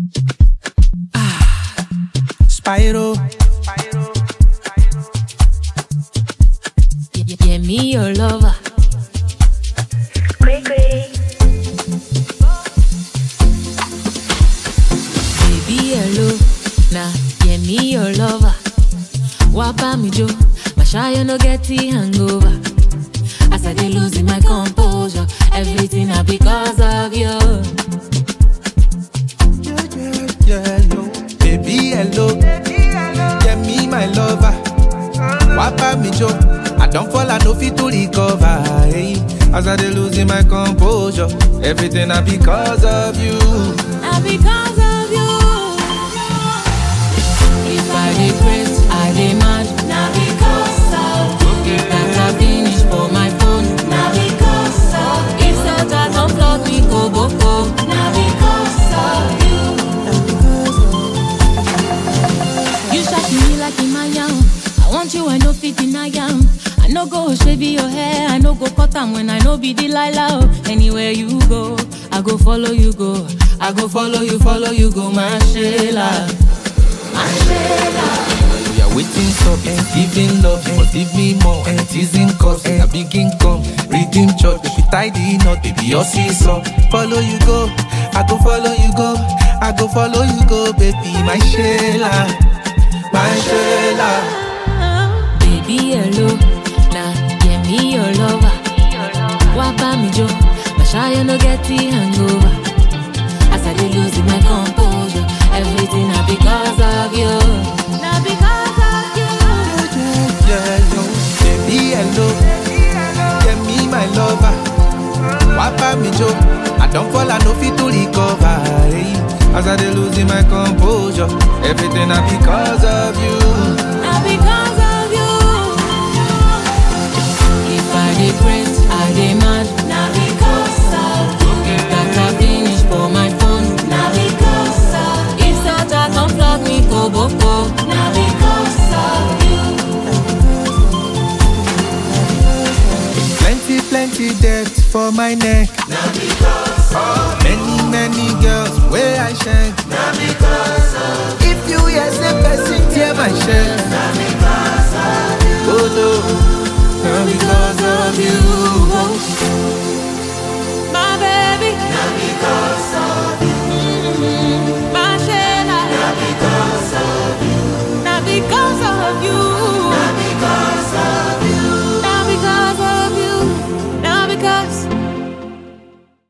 Spyro. Yeah, yeah, me your lover. Baby, hello. Nah, yeah, me your lover. Wapa me jo, my shy no get the hangover. As I dey losing my composure, everything na because of you. Yeah, yeah, yeah, yo. Baby, hello. Yeah, me, my lover. Wapa me jo. I don't fall, I no fit to recover. Hey. As I dey losing my composure, everything na because of you. Na because of you. If I dey craze, I dey mad. Na because of you. If data finish for my phone. Na because of you. If Santa don flog me go boko. Na because of you. You shock me like Imayam. I want you, I no fit deny am. I no go shave your hair, I no go cut am when I no be Delilah. oh. Anywhere you go, I go follow you go. I go follow you, follow you go, my Sheila. My Sheila. We are waiting stop and giving love. You must give me more and teasing cause and a big income. Redeem church, if you tie the knot, baby, your seesaw. Follow you go, I go follow you go. I go follow you go, baby, my Sheila. My Sheila. Baby, hello. Nah, yeah, me your lover. Wapa me jo, my shy no get the hangover. As I dey losing my composure, everything na because of you. Na because of you. Yeah, yo. Baby, hello. Yeah, me, my lover. Wapa me jo. I don't fall, I no fit to recover. Hey. As I dey losing my composure, everything na because of you. Na because of you. If I dey craze, I dey mad. Na because of you. If data finish for my phone. Na because of you. If Santa come flog me go boko. Na because of you. Plenty, plenty debt for my neck. Na because